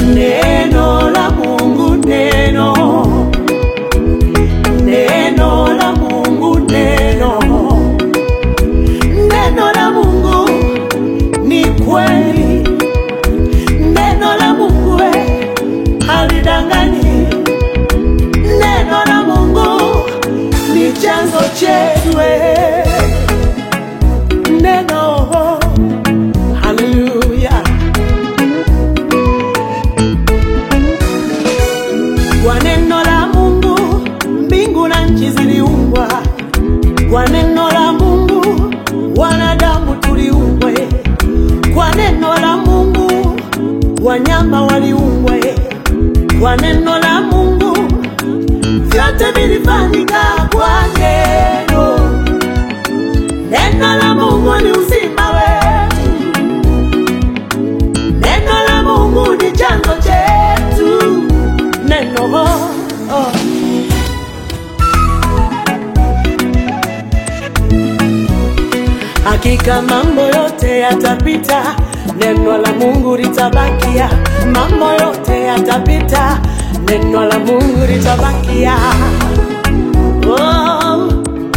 Neno la Mungu, neno neno la Mungu, neno neno la Mungu ni kweli, neno la Mungu we halidanganyi, neno la Mungu ni chanzo chetu we. neno haleluya. Kwa neno la Mungu mbingu na nchi ziliumbwa, kwa neno la Mungu wanadamu tuliumbwe, kwa neno la Mungu wanyama waliumbwa, kwa neno la Mungu vyote vilifanyika kwa neno. Neno la Mungu ni uzima wetu, neno la Mungu ni chanzo chetu, neno oh, oh. Hakika mambo yote yatapita, neno la Mungu litabakia. Mambo yote yatapita, neno la Mungu litabakia. Oh.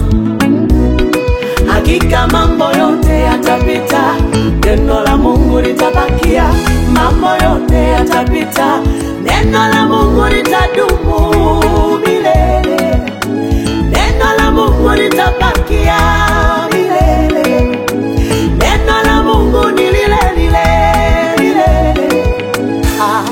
Hakika mambo yote yatapita, neno la Mungu litabakia. Mambo yote yatapita, neno la Mungu litadumu milele. Neno la Mungu litabakia milele. Neno la Mungu ni lile lile lile. Ah.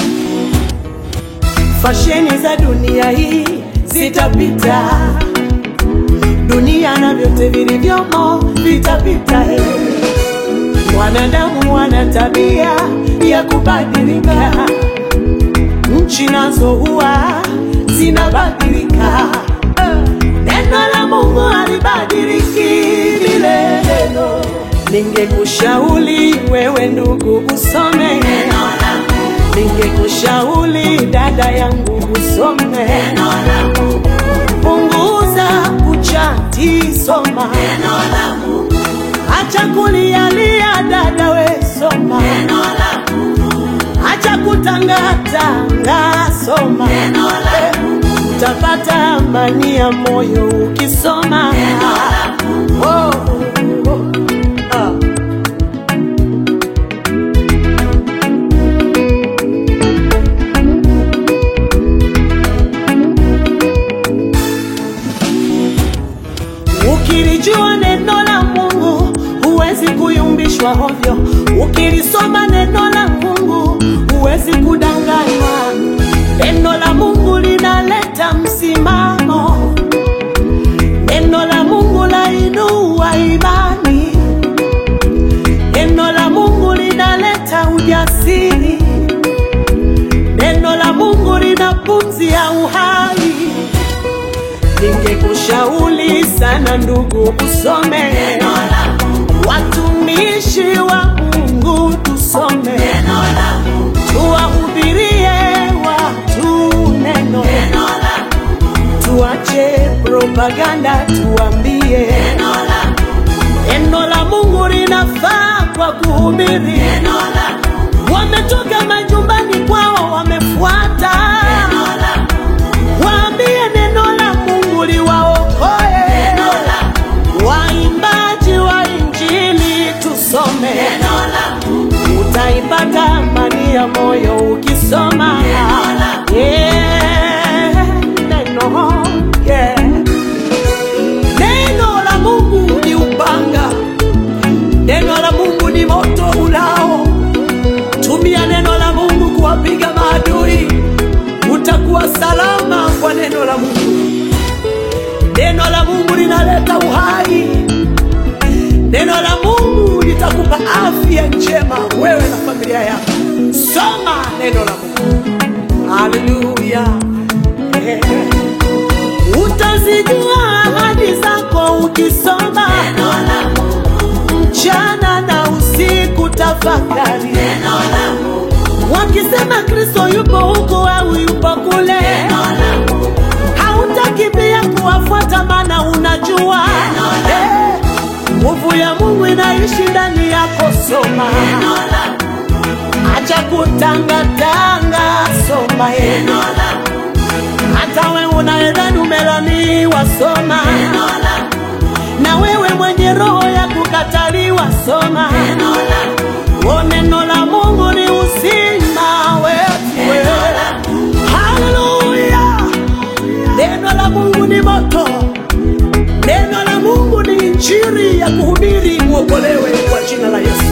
Fasheni za dunia hii zitapita, dunia na vyote vilivyomo vitapita. eh. Wanadamu wana tabia ya kubadilika, nchi nazo huwa zinabadilika. Neno la Mungu halibadiliki milele. Ningekushauri wewe ndugu usome neno la Mungu. Ningekushauri dada yangu usome neno la Mungu. Punguza kuchati, soma neno la Mungu. Acha kulialia dada, we soma neno la Mungu. Acha kutangatanga, soma neno la Mungu. Utapata amani ya moyo ukisoma neno la Mungu. Oh, oh, oh. Ah. Ukilijua neno la Mungu huwezi kuyumbishwa hovyo. Ukilisoma neno la Mungu huwezi kudanganywa. Neno la Mungu linaleta msimamo. Neno la Mungu lainua imani. Neno la Mungu linaleta ujasiri. Neno la Mungu lina pumzi ya uhai. Ningekushauri sana ndugu, usome neno la Mungu. Watumishi wa Mungu tusome neno la Mungu. Tuwahubirie watu neno, neno la Mungu. Tuache propaganda, tuambie neno la Mungu. Neno la Mungu linafaa kwa kuhubiri neno la Mungu. Wametoka majumbani kwao, wamefuata neno la Mungu. Waambie neno la Mungu liwaokoe. Neno la Mungu. Waimbaji wa Injili tusome neno la Mungu. Utaipata amani ya moyo ukisoma neno la Mungu. Yeah, neno, yeah. Neno la Mungu ni upanga, neno la Mungu ni moto ulao. Tumia neno la Mungu kuwapiga maadui, utakuwa salama kwa neno la Mungu. Neno la Mungu linaleta uhai. Neno la Mungu litakupa afya njema wewe na familia yako. Soma neno la Mungu. Haleluya. Eh. Utazijua ahadi zako ukisoma neno la Mungu. Mchana na usiku tafakari neno la Mungu. Wakisema Kristo yupo huku au yupo kule, neno la Mungu. Hautakimbia kuwafuata maana unajua eh, nguvu ya Mungu inaishi ndani yako. Soma, acha kutangatanga, soma neno la hata wewe unaedhani umelaniwa, soma neno la na wewe mwenye roho ya kukataliwa, soma neno la o, neno la Mungu ni uzima wetu. Haleluya! Neno la Mungu ni moto, neno la Mungu ni injili ya kuhubiri, uokolewe kwa jina la Yesu.